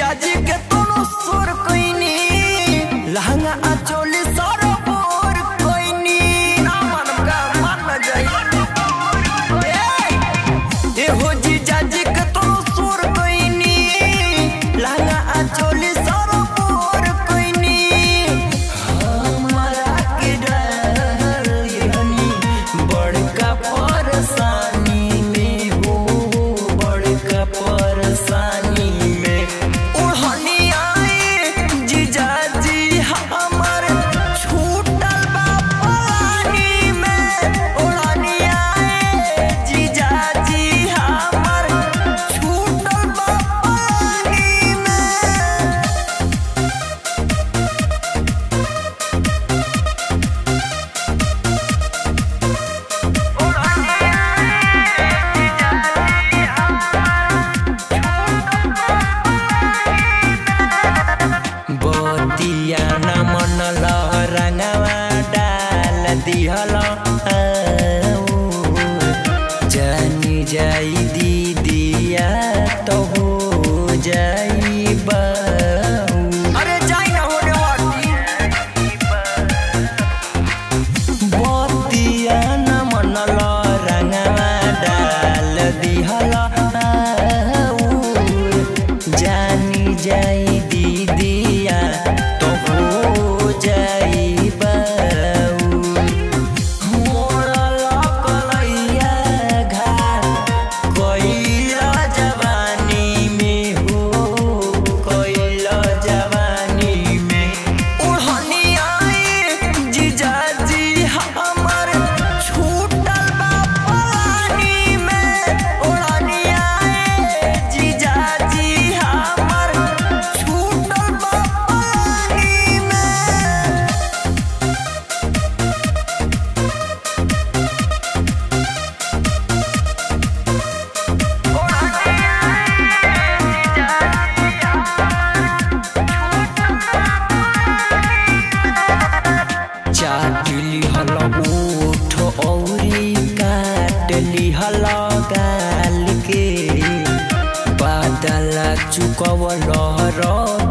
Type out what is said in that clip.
जीजाजी के तोनो सुर कोइनी लहंगा अचोली सारा बोर कोइनी ना मन का मन न जाई ए हो जीजाजी के तोनो सुर कोइनी लहंगा अचोली सारा बोर कोइनी हमरा के डर हनी बड़का परेशानी में हो बड़का परेशानी में ओढ़नी आए जीजाजी हमर छूटल बा पानी में ओढ़नी आए जीजाजी हमर छूटल बा पानी में बतिया न मन रंगवा डाल दिहल जानी जाई दीदिया तो हो जाई अरे जाई ना होने वाटी बतिया न मन रंगवा डाल दिहल जानी जाई दीदिया तो हो जाई बाऊ मोरल कलैया घाट कैला जवानी में हो कैला जवानी में ओढ़नी आए जीजाजी हमर छूटल बा पानी में ओढ़नी आए जीजाजी हमर छूटल बा पानी में चाट लिहल ओठ औरी काट लिहल गाल के बादल चुकवल रह